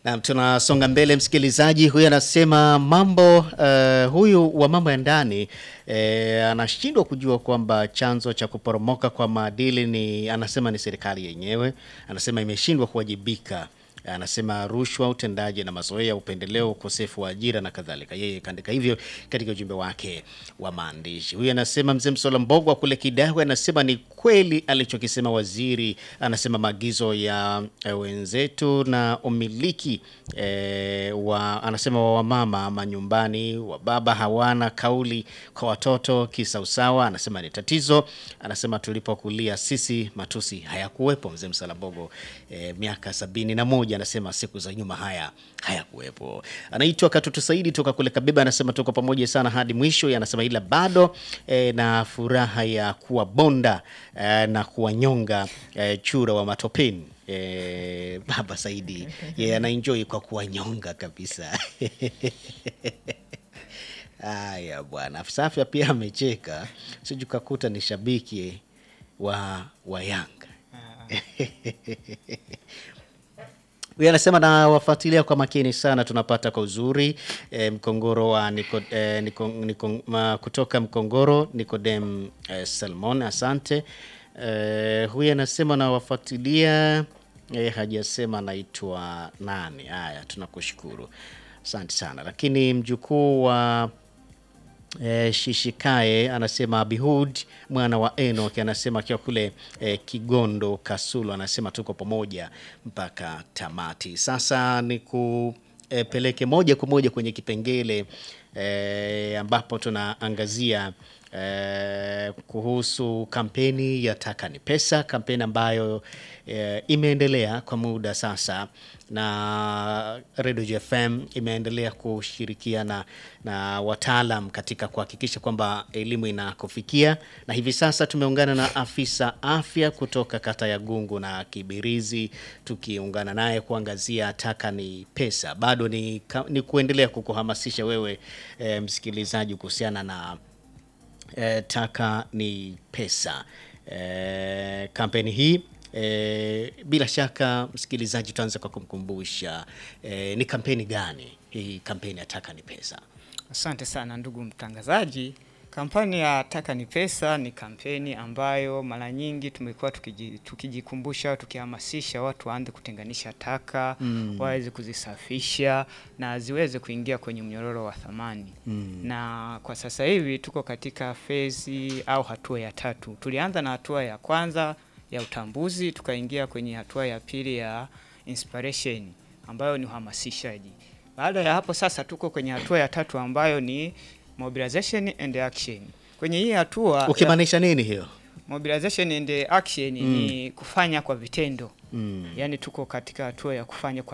Na tunasonga mbele, msikilizaji huyu anasema mambo uh, huyu wa mambo ya ndani eh, anashindwa kujua kwamba chanzo cha kuporomoka kwa maadili ni anasema ni serikali yenyewe. Anasema imeshindwa kuwajibika. Anasema rushwa, utendaji na mazoea, upendeleo, ukosefu wa ajira na kadhalika. Yeye kaandika hivyo katika ujumbe wake wa maandishi. Huyu anasema mzee Msola Mbogwa kule Kidawe anasema ni kweli alichokisema waziri. Anasema maagizo ya eh, wenzetu na umiliki eh, wa anasema wa wamama ama nyumbani wa baba hawana kauli kwa watoto kisausawa. Anasema ni tatizo. Anasema tulipokulia sisi matusi hayakuwepo. Mzee Msola Mbogo eh, miaka sabini na moja anasema siku za nyuma haya hayakuwepo. Anaitwa Katutu Saidi toka kule Kabeba, anasema tuko pamoja sana hadi mwisho. Anasema ila bado eh, na furaha ya kuwa bonda eh, na kuwanyonga eh, chura wa matopeni eh, baba Saidi yeye anaenjoy kwa kuwanyonga kabisa. Haya bwana, afisa afya pia amecheka, siju kakuta ni shabiki wa, wa Yanga Huyu anasema na wafuatilia kwa makini sana, tunapata kwa uzuri e, mkongoro wa niko, e, niko, niko, ma, kutoka Mkongoro Nikodem e, Salmon, asante. E, huyu anasema na wafuatilia e, hajasema anaitwa nani. Haya, tunakushukuru asante sana, lakini mjukuu wa E, Shishikae anasema Abihud mwana wa Enoch anasema akiwa kule e, Kigondo Kasulu, anasema tuko pamoja mpaka tamati. Sasa ni kupeleke moja kwa moja kwenye kipengele e, ambapo tunaangazia e, kuhusu kampeni ya Taka ni Pesa, kampeni ambayo e, imeendelea kwa muda sasa na Radio JFM imeendelea kushirikiana na wataalam katika kuhakikisha kwamba elimu inakufikia, na hivi sasa tumeungana na afisa afya kutoka kata ya Gungu na Kibirizi, tukiungana naye kuangazia taka ni pesa. Bado ni, ka- ni kuendelea kukuhamasisha wewe e, msikilizaji kuhusiana na e, taka ni pesa. E, kampeni hii e, bila shaka msikilizaji, tutaanza kwa kumkumbusha e, ni kampeni gani hii kampeni ya taka ni pesa? Asante sana ndugu mtangazaji. Kampani ya Taka ni Pesa ni kampeni ambayo mara nyingi tumekuwa tukiji, tukijikumbusha tukihamasisha watu waanze kutenganisha taka mm. waweze kuzisafisha na ziweze kuingia kwenye mnyororo wa thamani mm. na kwa sasa hivi tuko katika fezi au hatua ya tatu. Tulianza na hatua ya kwanza ya utambuzi, tukaingia kwenye hatua ya pili ya inspiration ambayo ni uhamasishaji. Baada ya hapo sasa tuko kwenye hatua ya tatu ambayo ni mobilization and action. Kwenye hii hatua ya Ukimaanisha nini hiyo? mobilization and action ni kufanya kwa vitendo. Mm. Yaani tuko katika hatua ya kufanya kwa